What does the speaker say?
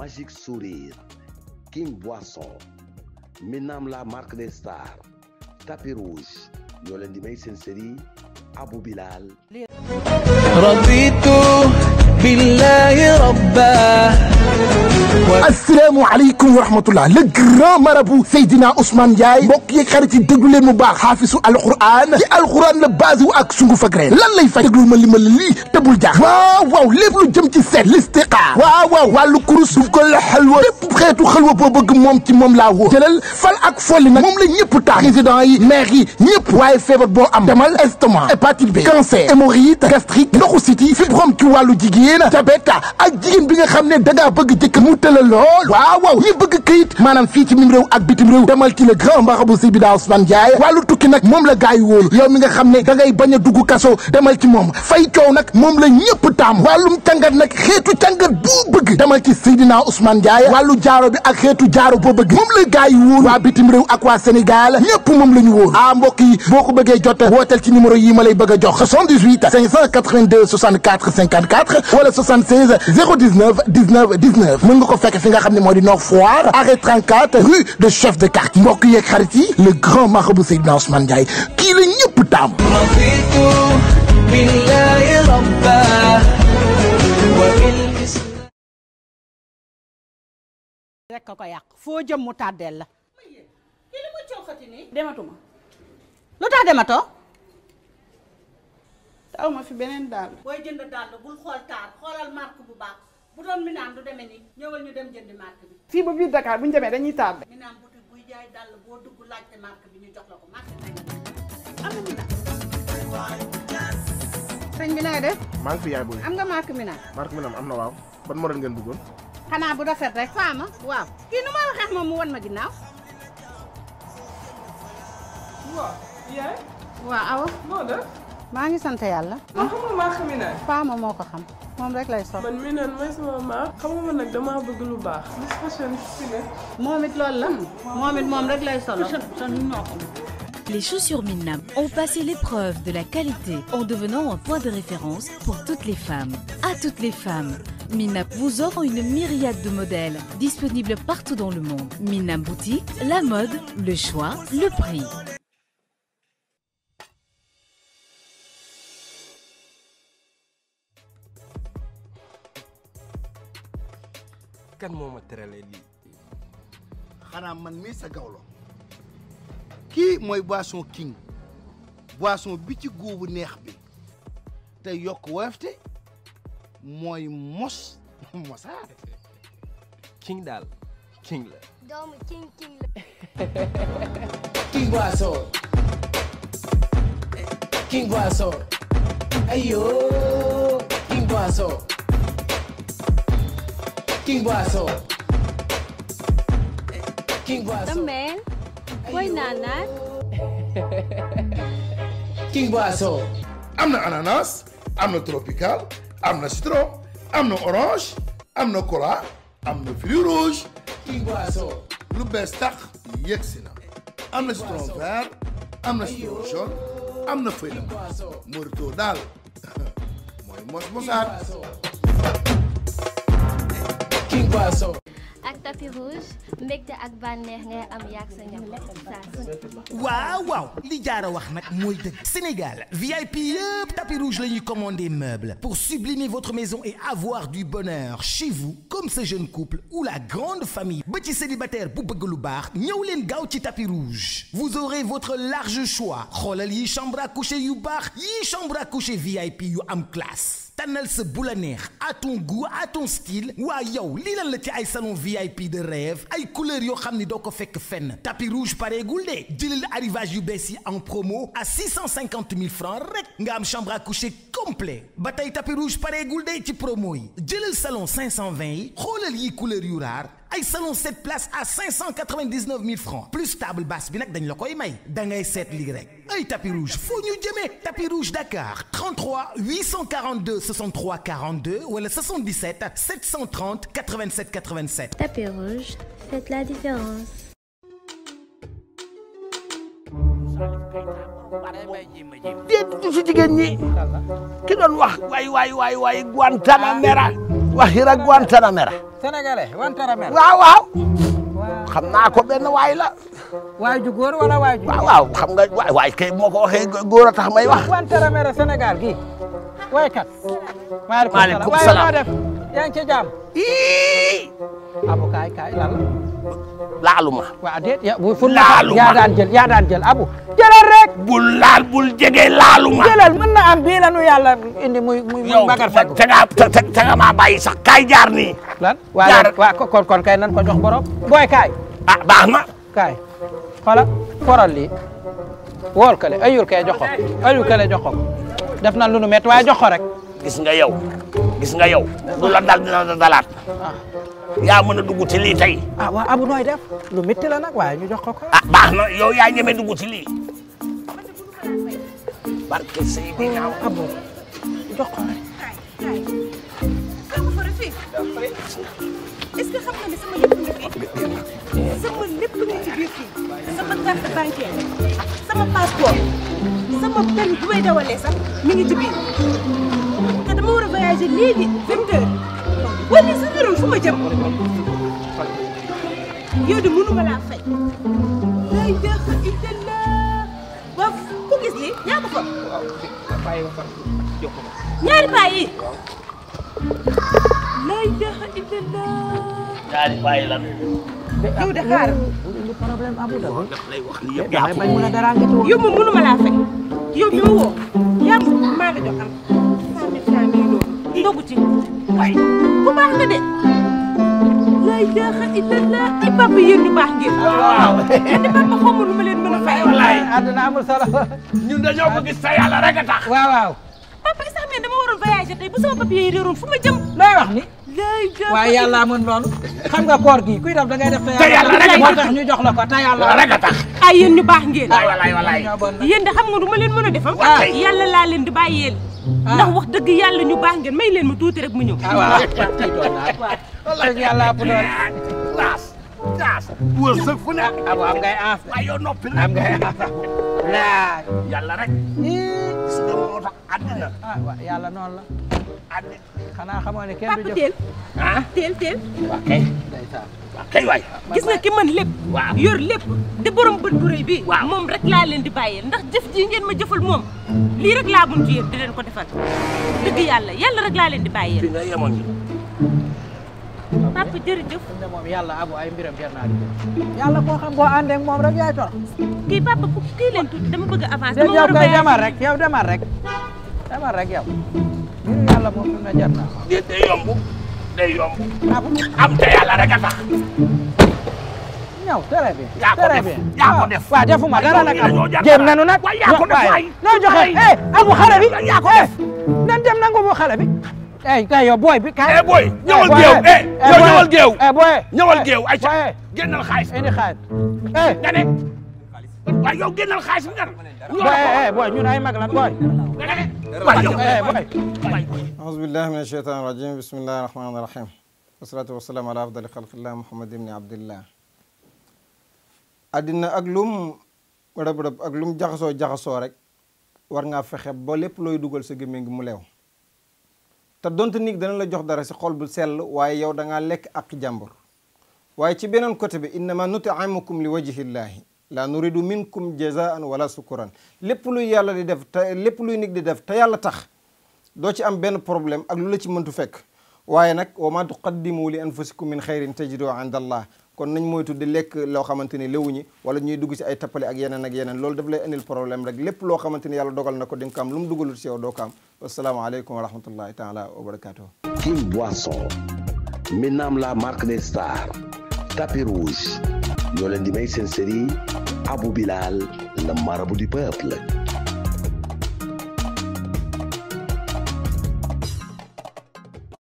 Magique Sourire King Boisson Minam la marque des stars Tapis Rouge ñoo leen di may seen série Abou Bilal رضيت بالله ربا asalaamaaleykum wa rahmatullah le grand marabout Seydina Ousmane Ndiaye mbokk yeeg xarit yi déglu leen mu baax xaafisu alquran ci alquran la base wu ak sungu fak reen lan lay fay déglu ma li ma la lii te bul jaax waaw waaw lépp lu jëm ci seet listiqaar waaw waaw wàllu kurus duf ko la xalwa lépp xeetu xalwa boo bëgg moom ci moom laa woo jëlal fal ak folli nag moom la ñëpp tax président yi maire yi ñëpp waaye feebar boo am demal estomac hépatite B cancer hémorroïde gastrique ndoxu siti fibrome ci wàllu jigéen diabète ak jigéen bi nga xam ne da ngaa bëgg jëkk mu tëla lool waaw waaw ñi bëgg këyit maanaam fii ci mim réew ak bitim réew demal ci le grand marabout Seydina Ousmane Ndiaye wàllu tukki nag moom la gaay yi wóolu yow mi nga xam ne da ngay bañ a dugg kaso demal ci moom fay coow nag moom la ñëpp taam wàllum càngat nag xeetu càngat boo bëgg demal ci Seydina Ousmane Ndiaye wàllu jaaro bi ak xeetu jaaro boo bëgg moom la gaay yi wóolu waa bitim réew ak waa Sénégal ñëpp moom la ñu wóolu ah mbokk yi boo ko bëggee jot wooteel ci numéro yi ma lay bëgg a jox 78 582 64 54 wala 76 019 19 19 mën nga ko fekk fi nga xam ne moo di Nord Foire arrêt 34 rue de chef de quartier mbokk yeeg xarit yi le grand marabout Seydina Ousmane Ndiaye kii la ñëpp taam رضيت بالله ربا وبالإسلام rek ko ko yàq foo jëm mu tàddeel la kii li muy coofati nii dematuma lu tax dematoo taw ma fi beneen daal booy jënd dàll bul xool taar xoolal marque bu baax bu doon mi naan du demee nii ñëwal ñu dem jëndi marque bi fii ba biir Dakar bu ñu demee dañuy tardé mi naan boutique buy jaay dàll boo dugg laajte marque bi ñu jox la ko marque bi am na mi naan sëñ bi na nga def maa ngi fi yaay booy am nga marque mi naan marque mi nam am na waaw ban modèle ngeen bëggoon xanaa bu rafet rek faama waaw kii nu ma waxee moom mu wan ma ginnaaw waaw yaay waaw awa moo def maa ngi sant yàlla man xam nga maa xami naan faama moo ko xam moom rek lay sol man mi naan mooy sama maa xam nga man nag damaa bëgg lu baax Miss Fashion si ne moom it loolu la moom it moom rek lay solo Les chaussures Minnam ont passé l'épreuve de la qualité en devenant un point de référence pour toutes les femmes. À toutes les femmes, Minnam vous offre une myriade de modèles disponibles partout dans le monde. Minnam Boutique, la mode, le choix, le prix. kan moo ma teralee lii xanaa man mii sa gawlo kii mooy boisson king boisson bi ci guubu neex bi te yokk woyofte mooy mos mosaat king daal king la doomu king king la King Boisson King Boisson ayo King Boisson King Boisson King Boisson Damel booy naanaan King Boisson am na ananas am na tropical am na citron am na orange am na cola am na fruit rouge King Boisson lu bees tax yegg si na am na citron vert am na citron jaune am na feuille de menthe Morito daal mooy mos mosaat King Boisson ak tapis rouge mbégte ak bànneex ngay am yaag sa njaboot saa su ne. waaw waaw li jaara wax nag mooy dëgg Sénégal VIP yëpp tapis rouge la ñuy commandé meuble pour sublimer votre maison et avoir du bonheur chez vous comme ce jeune couple ou la grande famille ba ci célibataire bu bëgg lu baax ñëw leen gaaw ci tapis rouge vous aurez votre large choix xoolal yi chambre à coucher yu baax yi chambre à coucher VIP yu am classe tànnal sa bu la neex à ton goût à ton style waa yow lii lan la ci ay salon VIP de rêve ay couleurs yoo xam ni doo ko fekk fenn tapis rouge pareegul de jëlal arrivage yu bees yi en promo à 650 000 francs rek nga am chambre à coucher complet ba tey tapis rouge pareegul de ci promo yi jëlal salon 520 yi xoolal yi couleurs yu raar ay salon 7 places à 599 000 francs plus table basse bi nag dañ la koy may da ngay seet lii rek ay tapis rouge foo ñu jëmee tapis rouge Dakar 33 842 63 42 wala 77 730 87 87. tapis rouge faites la différence. déet du si jigéen ñi ki doon wax waay waay waay waay Guantanamera waxi rek Guantanamera sénégalais Guantanamera waaw waaw xam naa ko benn waay la waay ju góor wala waay ju waaw waaw xam nga waay waay kay moo ko waxee góor a tax may wax Guantanamera Sénégal gi waykat maaleykum waaye salaam noo def yaa ngi ci jàmm abu kaay kaay lan la laaluma waa déet ya bu fu Laaluma. yaa daan jël yaa daan jël abu jëlal rek bul laal bul jege laaluma jëlal mën na am bii la nu yàlla indi muy muy muy yow bagar fekk te nga te te nga maa bàyyi sax kaay jaar nii lan waa waa kon kon kay nan ko jox borom booy kaay ah baax na kaay xoolal foral lii wool kale ayul kay jox ko ayul kale jox ko def na lu nu métti waaye jox ko rek gis nga yow gis nga yow lu la dal dina la dalaat yaa mën a dugg ci lii tey ah waa abu nooy def lu métti la nag waaye ñu jox ko ko ah baax na yow yaa ñeme dugg ci lii barke Seydina abu jox ko rek est-ce que xam nga ne sama lépp ngi fi sama lépp ngi ci biir fii sama carte bancaire sama passeport sama permis bu may dawalee sax mi ngi ci biir te dama war a voyager léegi vingt heures wala sa yoroon fu ma jëm yow de mënuma laa fay la ilaha illallah waaw ku gis lii yaa ko fa ñaari paa yi la ilaha illallah ñaari bàyyi lan yow de xaar problème abu da daf lay wax lii yëpp damay bañ mun a dara nga ci yow moom mënuma laa fay yow bi ma woo yaa maa la jox am cent mille francs mii loolu ndogu ci waay ku baax nga de la ilaha illallah ay papa yéen ñu baax ngeen waaw man de papa xaw ma lu ma leen mën a fay wallaay àdduna amul solo ñun dañoo ko gis sa yàlla rek a tax waaw waaw papa sax mais dama waroon voyager tey bu sama papier yi réeroon fu ma jëm looy wax ni la ilaha waaye yàlla mën noonu xam nga koor gi kuy def da ngay def te yàlla rek a moo tax. tax ñu jox la ko te yàlla rek a tax ay yéen ñu baax ngeen waay walaay walaay yéen de xam nga du ma leen mën a defam Ah, kay. yàlla laa leen di bàyyeel ndax wax dëgg yàlla ñu baax ngeen may leen ma tuuti rek mu ñëw ah waaw tiitoon naa dëgg yàlla ëpp doole gaas gaas wërsëg fu ne abu am ngay aaf waaye yow noppi am ngay aaf laay yàlla rek gis nga moo tax àddina ah waaw yàlla noonu la àddina xanaa xamoo ne kenn du papa jëf teel ah teel teel waa kay waa kay waay gis nga ki mën lépp waaw yor lépp di borom bët bu rëy bi moom rek laa leen di bàyyeel ndax jëf ji ngeen ma jëfal moom lii rek laa mun ci yéen di leen ko defal dëgg yàlla yàlla rek laa leen di bàyyeel fi nga yemoon ni papa jërëjëf ne moom yàlla abu ay mbiram jar naa di yàlla koo xam boo àndee ak moom rek yaay torox kii papa ku kii leen tuuti dama bëgg a avancer yow kay demal rek yow demal rek demal rek yow mbiru yàlla moom fi mu ne jar naa day day yomb day yomb am te yàlla rek a tax ñëw très bien yaa ko très def bien yaa ko def waaw defuma dara nag dañoo abu jar jéem dara. nanu nag waay yaa ko def waay noo joxe eh abu xale bi yaa ko eh nan dem nangu bu xale bi eh kay yow booy bi kay eh boy ñëwal boy, géew eh yow boy, ñëwal géew eh boy ñëwal eh, géew ay ca boy, génnal xaalis indi xaalis eh nga ne waay yow génnal xaalis bi nga boy eh boy ñun ay mag lan boy waay yow eh boy أعوذ بالله من الشيطان الرجيم بسم الله الرحمن الرحيم والصلاة والسلام على أفضل خلق الله محمد بن عبد الله àddina ak lum rëb rëb ak lum jaxasoo jaxasoo rek war ngaa fexe ba lépp looy dugal sa gémmiñ gi mu leew te donte nit dana la jox dara si xol bu sell waaye yow da ngaa lekk ak jàmbur waaye ci beneen côté bi innama nutimukum li wajhillahi la nuridu minkum jazaan wala sukuran lépp luy yàlla di def te lépp luy nit di def te yàlla tax doo ci am benn problème ak lu la ci mëntu fekk waaye nag wa ma tuqaddimu li anfusikum min xayrin tajidu inda allah kon nañ moytu di lekk loo xamante ni léwuñi wala ñuy dugg ci ay tappale ak yeneen ak yeneen loolu daf lay indil problème rek lépp loo xamante ni yàlla dogal na ko di nga ko am lu mu dugalul ci yow doo ko am wasalaamaaleykum wa rahmatullahi taala wa barakatuh King Boisson Minam la marque des stars tapis rouge ñoo leen di may seen série Abou Bilal le marabout du peuple